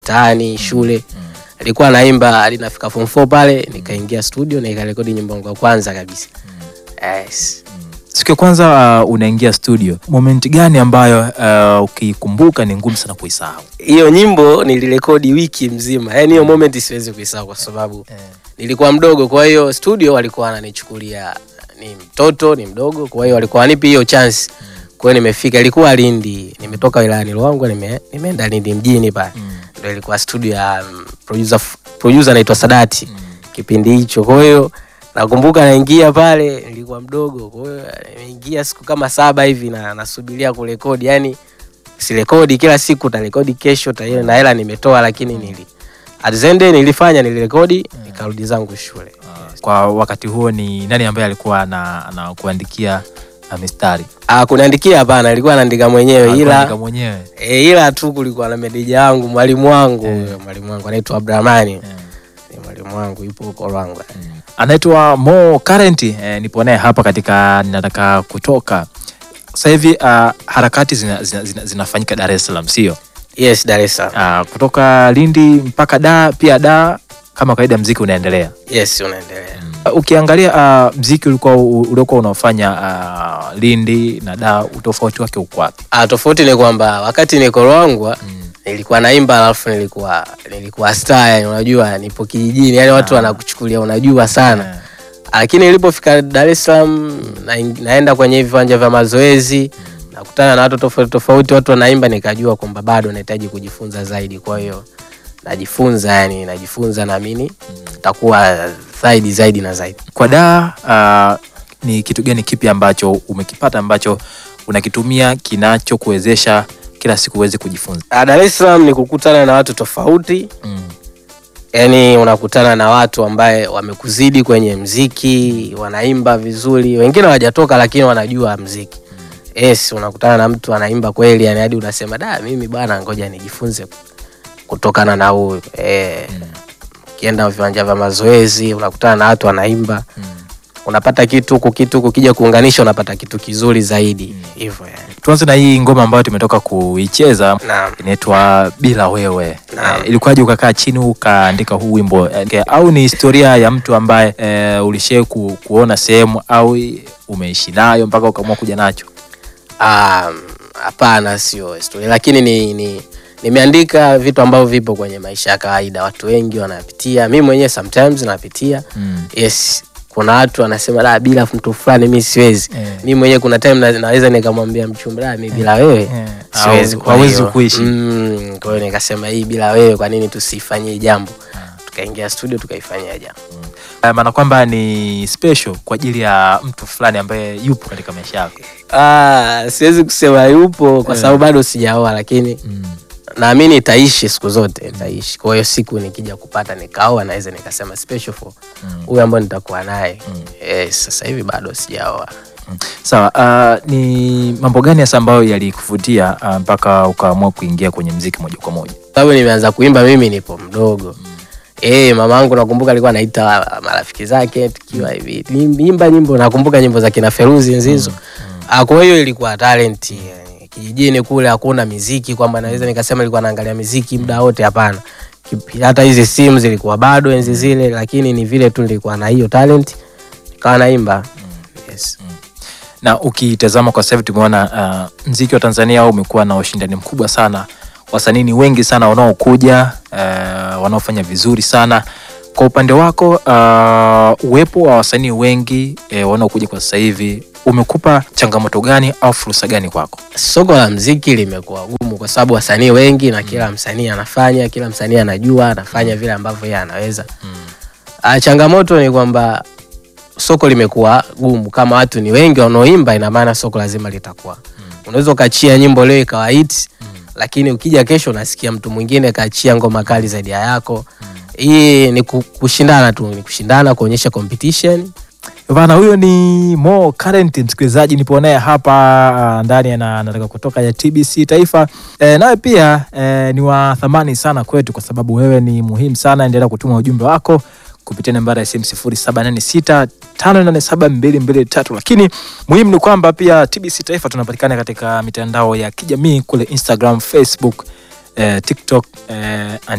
mtaani shule alikuwa naimba hadi nafika form 4 pale nikaingia studio na nikarekodi nyimbo yangu ya kwanza kabisa yes. Siku ya kwanza uh, unaingia studio, moment gani ambayo uh, ukikumbuka ni ngumu sana kuisahau? hiyo nyimbo nilirekodi wiki mzima yani hiyo moment siwezi kuisahau kwa sababu nilikuwa mdogo kwa hiyo studio walikuwa wananichukulia ni mtoto ni mdogo kwa hiyo walikuwa wanipi hiyo chance kwa hiyo nimefika ilikuwa Lindi nimetoka wilayani Ruangwa nime, nimeenda Lindi mjini pale ndio ilikuwa studio ya um, producer producer anaitwa Sadati kipindi hicho kwa hiyo nakumbuka naingia pale nilikuwa mdogo kwa hiyo nimeingia siku kama saba hivi na nasubiria kurekodi yani sirekodi kila siku tarekodi kesho ta na hela nimetoa lakini nili at the end day nilifanya nilirekodi nikarudi zangu shule Kwa wakati huo ni nani ambaye alikuwa ana- anakuandikia uh, mistari? ah kuniandikia hapana ilikuwa naandika mwenyewe Alikuandika ila mwenyewe e, ila tu kulikuwa na meneja wangu mwalimu wangu huyo mwalimu wangu anaitwa Abdurahmani ni mwalimu wangu yupo huko Ruangwa anaitwa Mo Current eh, nipo naye hapa katika ninataka kutoka sasa hivi. Uh, harakati zina, zina, zina, zinafanyika Dar es Salaam, sio yes Dar es Salaam uh, kutoka Lindi mpaka da pia da, kama kawaida mziki unaendelea. yes unaendelea Uh, ukiangalia uh, mziki ulikuwa uliokuwa unaofanya uh, Lindi na da, utofauti wake uko wapi? ah tofauti ni kwamba wakati niko Ruangwa nilikuwa naimba alafu nilikuwa nilikuwa star yani unajua nipo kijijini yani watu wanakuchukulia unajua sana lakini nilipofika Dar es Salaam na, naenda kwenye viwanja vya mazoezi nakutana na watu tofauti tofauti, watu wanaimba, nikajua kwamba bado nahitaji kujifunza zaidi. Kwa hiyo najifunza, yani najifunza, naamini takuwa zaidi zaidi na zaidi. Kwa da uh, ni kitu gani kipi ambacho umekipata ambacho unakitumia kinachokuwezesha kila siku uweze kujifunza? Ah, Dar es Salaam ni kukutana na watu tofauti Mm. yani unakutana na watu ambaye wamekuzidi kwenye mziki, wanaimba vizuri, wengine hawajatoka lakini wanajua mziki. Yes, unakutana na mtu anaimba kweli, yani hadi unasema da, mimi bwana, ngoja nijifunze kutokana na huyu. Eh, ukienda viwanja vya mazoezi unakutana na watu wanaimba, unapata kitu huku, kitu huku, kija kuunganisha unapata kitu kizuri zaidi hivyo yani. Tuanze na hii ngoma ambayo tumetoka kuicheza Naam. inaitwa Bila Wewe. Naam. Eh, ilikuwaje ukakaa chini ukaandika huu wimbo eh, au ni historia ya mtu ambaye eh, ulishai ku, kuona sehemu au umeishi nayo mpaka ukaamua kuja nacho? Um, hapana, sio historia, lakini ni, ni nimeandika vitu ambavyo vipo kwenye maisha ya kawaida, watu wengi wanapitia, mi mwenyewe sometimes napitia. Mm. Yes, kuna watu wanasema la, bila mtu fulani mi siwezi. Eh. Mi mwenyewe kuna time na, naweza nikamwambia mchumba la, mi bila wewe Eh. siwezi, Au kwa hawezi hiyo, kuishi. Mm, kwa hiyo nikasema hii bila wewe, kwa nini tusifanyie jambo? Tukaingia studio tukaifanyia jambo. Eh, maana kwamba ni special kwa ajili ya mtu fulani ambaye yupo katika maisha yako. Ah, siwezi kusema yupo kwa sababu bado sijaoa, lakini Mm. naamini itaishi siku zote itaishi. Kwa hiyo siku nikija kupata nikaoa, naweza nikasema special for huyu ambaye nitakuwa naye. Yes, sasa hivi bado sijaoa. Mm. Sawa, uh, ni mambo gani hasa ambayo yalikuvutia uh, mpaka ukaamua kuingia kwenye mziki moja kwa moja? Sababu nimeanza kuimba mimi nipo mdogo. Eh, mama yangu nakumbuka alikuwa anaita marafiki zake tukiwa hivi. Niimba nyimbo nakumbuka nyimbo za kina Feruzi nzizo. Ah, kwa hiyo ilikuwa talent. yani. Kijijini kule hakuna miziki kwamba naweza nikasema ilikuwa naangalia miziki muda wote hapana. Kipi- Hata hizi simu zilikuwa bado enzi zile lakini ni vile tu nilikuwa na hiyo talent. Nikawa naimba. Yes. Na ukitazama kwa sasa hivi tumeona uh, mziki wa Tanzania umekuwa na ushindani mkubwa sana, wasanii ni wengi sana wanaokuja uh, wanaofanya vizuri sana. Kwa upande wako uh, uwepo wa wasanii wengi eh, wanaokuja kwa sasa hivi umekupa changamoto gani au fursa gani kwako? soko la mziki limekuwa gumu kwa sababu wasanii wengi na kila msanii anafanya, kila msanii anajua anafanya vile ambavyo yeye anaweza. Ah, changamoto ni kwamba soko limekuwa gumu. Kama watu ni wengi wanaoimba, ina maana soko lazima litakuwa. Unaweza ukachia nyimbo leo ikawa hit, lakini ukija kesho unasikia mtu mwingine kaachia ngoma kali zaidi ya yako. Hii ni ku- kushindana tu, ni kushindana, kuonyesha competition. Bana, huyo ni Mo Current, msikilizaji, nipo naye hapa ah, ndani na nataka kutoka ya TBC Taifa. E, nawe pia e, ni wa thamani sana kwetu kwa sababu wewe ni muhimu sana. Endelea kutuma ujumbe wako kupitia nambari ya simu 0786 587 lakini muhimu ni kwamba pia TBC Taifa tunapatikana katika mitandao ya kijamii kule Instagram, Facebook eh, tiktok eh,